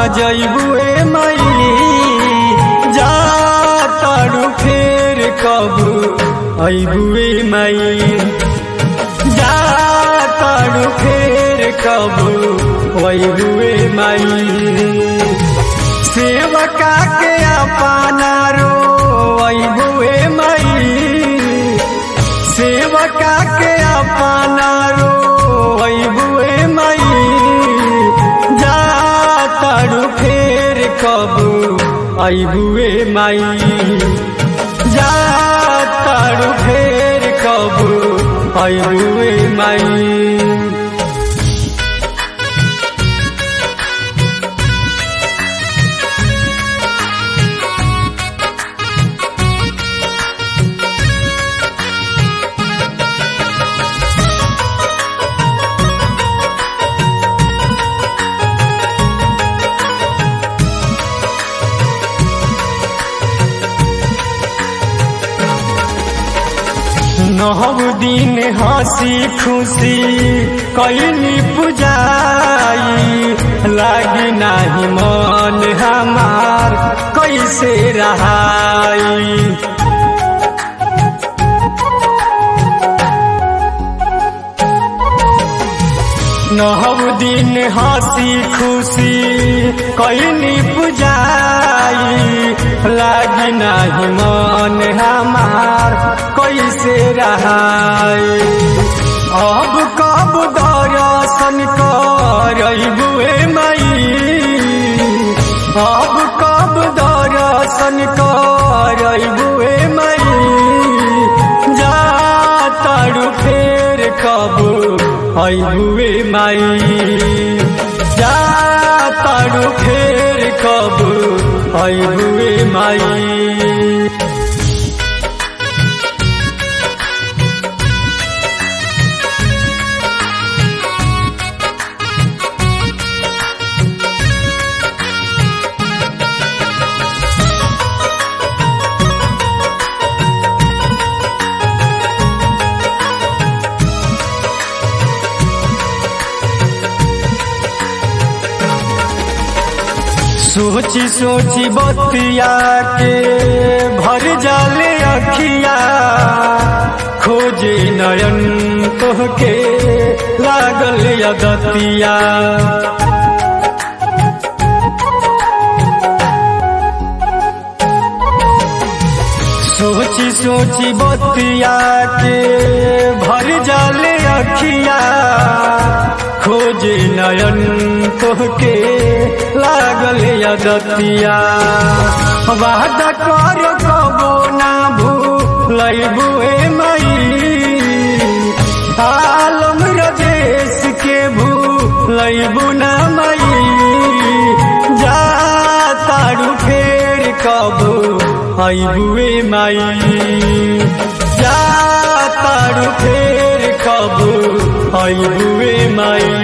जइबुए मई जा तारू फेर कब अइबुए मई जा तारू फेर कब अइबुए मई सेवका के अपना रो अइबुए मई सेवका के अपना रो अइबुए मई जा तारू फेर कब अइबुए मई जा तारू फेर कब अइबुए मई नहब दिन हंसी खुशी कैनी पुजाई लागी नाही मन हमार कैसे रहाई नहब दिन हंसी खुशी कैनी पुजाई लागी नाही मन हमार कैसे रहाई अब कब दर्शन करबुए मई अब कब दर्शन करबुए मई जा तारू फेर कब अइबुए मई जा तारू फेर कब अइबुए मई सोची सोची बतिया के भर जाले अखिया खोजे नयन तोहके लागल यदतिया सोची सोची बतिया के भर जाले अखिया खोजे नयन तोहके लागल यदतिया वादा कर कबो ना भूलबुए मई आलम रदेश के भूलबु ना मई जा तारू फेर कबो अइबुए मई जा तारू फेर कबो अइबुए मई